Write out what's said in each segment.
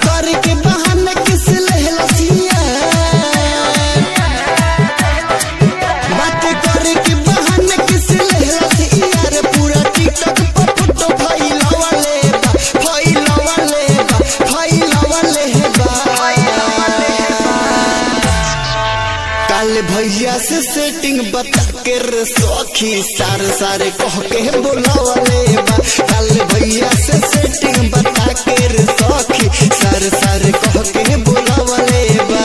करे के बहाने किस लहलसिया बात करे के बहाने किस लहलसिया रे पूरा टिकटॉक पर फोटो फैलावले बा फैलावले बा फैलावले बा काल भैया से सेटिंग बता के रे सखी सार सारे कह के बोलावले बा काल भैया से सेटिंग बता के रे सखी सार सारे कह के बोलावले बा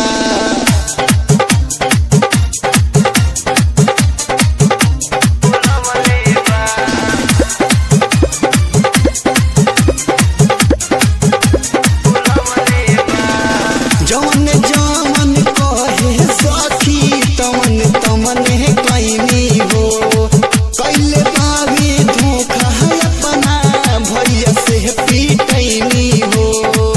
जवन जवन कहे सखी तवन तवन कैनी हो कैले बाबी धोखा है अपना भैया से पीटैनी हो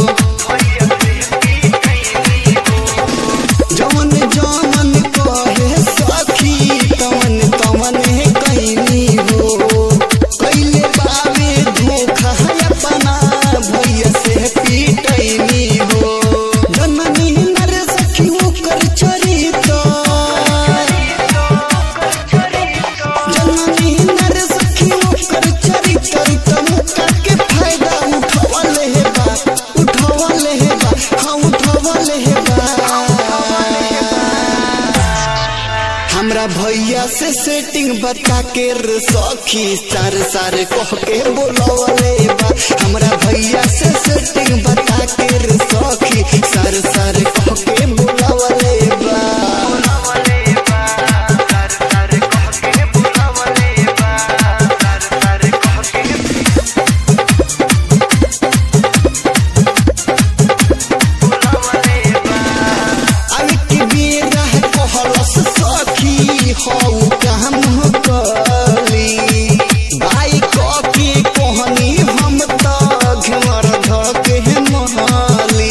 जवन जवन कहे सखी तवन तवन कैनी हो कैले बाबी धोखा है अपना भैया से पीटैनी हो जननी नर सखी ओकर चरित जननी नर सखी ओकर चरित्र तमुका के फायदा उठवले हे बा उठवले हे बा हाँ उठवले हे बा हमरा भैया से सेटिंग बता के रे सखी सार सार कह के बोलवले बा हमरा भैया से सेटिंग बता के रे सखी सार सार कह के बोलवले बा अब की बेरा कहलस सखी हौ काम कली बाई क के कहनी हम त घमर ध के महली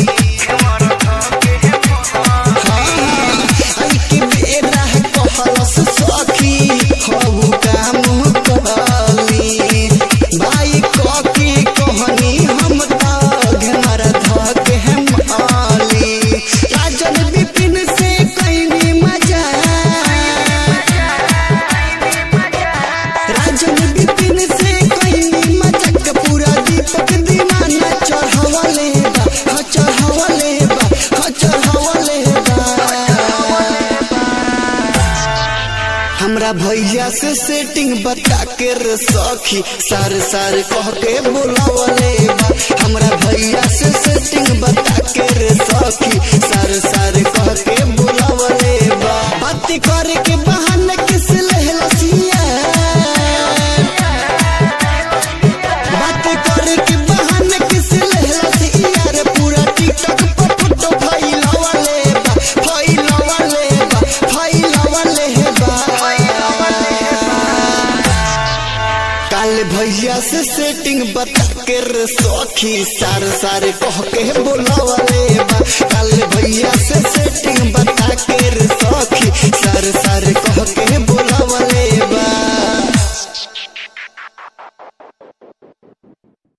अब की बेरा कहलस सखी हौ काम कली बाई क के कहनी हम त घमर ध के महली राजन विपिन से कैनी मजा राजन विपिन से कैनी मजा पूरा दीपक दीवाना चढ़ावले बा हाँ चढ़ावले बा हाँ चढ़ावले बा हमरा भैया से सेटिंग बता के रे सखी सार सार कह के बोलावले बा हमरा भैया से सेटिंग बता के रे सखी सार सार कह के बोलावले बा बात करे के बहाने किस लहलसिया बात करे के बहाने किस लहलसिया रे पूरा टिकटॉक पर फोटो फैलावले बा फैलावले बा फैलावले बा काल भैया से सेटिंग बता के रे सखी सार सार कह के बोलावले बा काल भैया से सेटिंग बता के रे सखी सार सार कह के